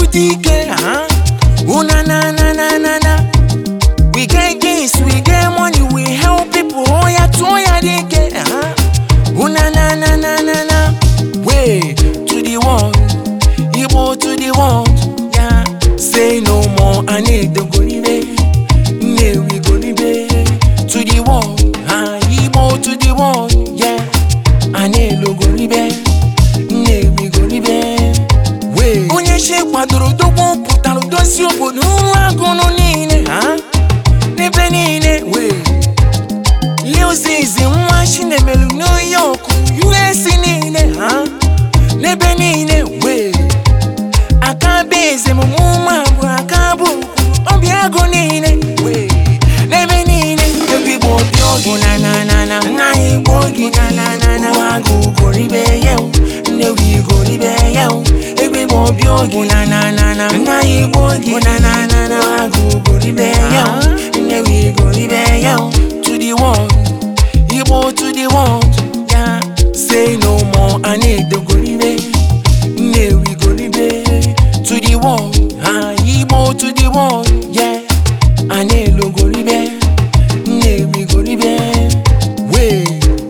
dike uh-huh. una na na na na na we get gains we get money we help people oya to oya dike uh-huh. una na na na na na way to the world igbo to the world yeah. say no more anedo goribe nnewi goribe to the world uh, igbo to the world yeah. anelo goribe nnewi goribe wee onye chi kwadoro dogbo pụtara dozie obodo ụrụ agụnụ niile ha n'ebe niile wee Liozizi nwa Chinemelu New York US niile ha n'ebe niile wee aka bụ eze m ụmụ abụọ aka bụ ọbịa agụ niile wee n'ebe niile egwu igbo obi ogi na na na na nna anyị igbo ogi na na na na ụmụ agụ goribe ya nnewi goribe ya egwu igbo obi ogi na na na na nna anyị igbo ogi na na na na agụ goribe ya nnewi goribe ya to the world igbo to the world ya say no more anedo goribe nnewi goribe to the world ha igbo to the world yeah anelo goribe nnewi goribe wee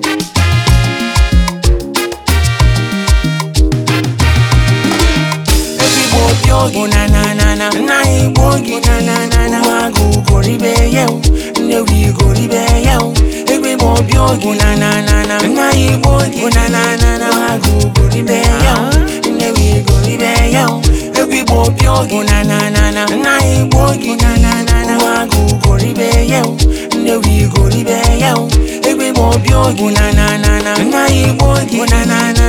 ezigbo obi ogi na na na na nna anyị igbo ogi na na na na agụ goribe ya nnewi goribe ya ezigbo obi ogi na na na na nna anyị igbo ogi na na na na agụ goribe ya nnewi goribe ya ezigbo obi ogi na na na na nna anyị igbo ogi na na na na agụ goribe ya nnewi goribe ya ezigbo obi ogi na na na na nna anyị igbo ogi na na na